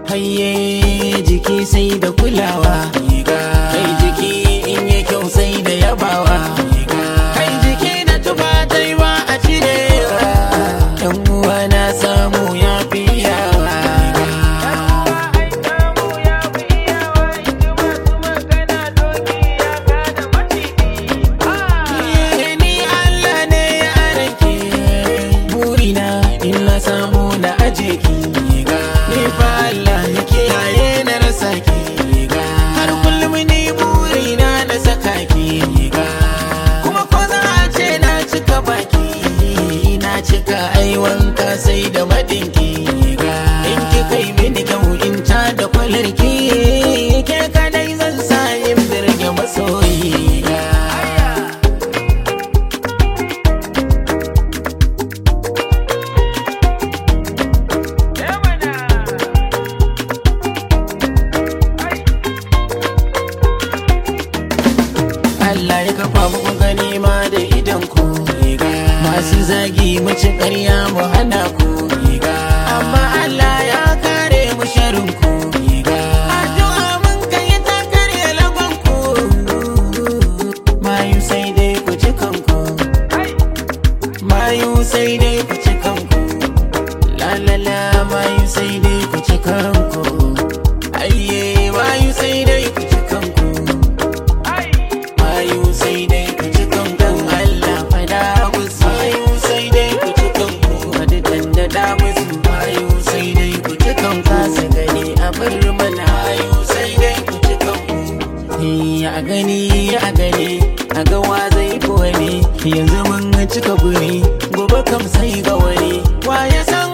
hayye jiki sai da kulawa kai jiki in yi kyau sai da yabawa kai jiki da tuba dai ba a cirewa yan uwa na samu ya fi yawa ni Allah ne ya arake burina in na samu na aje ki ni fa Allah ya kiyaye na rasa ki har kullum ni burina na saka ki kuma ko za a ce na cika baki na cika ai wanka sai da madinki in ki kai mini kyau in ta da kwalarki ke kadai zan sa in birge masoyi Allah ya kafa muku gani ma da idan ku masu zagi mu ci ƙarya mu hana ku amma Allah ya kare mu sharin ku addu'a mun kai ta kare lagon ku mayu sai dai ku ci kanku mayu sai dai ku ci kanku la la la mayu sai dai ku ci kanku ayye mayu sai dai ku ci kanku mayu sai dai ku ci kanku Allah fada musu mayu sai dai ku ci kanku wadi dandada musu mayu sai dai ku ci kanku su gani a bar mana mayu sai dai ku ci kanku Eh, a gani a gani a ga wa zai fi wani yanzu mun cika guri gobe kam sai ga wani wa ya san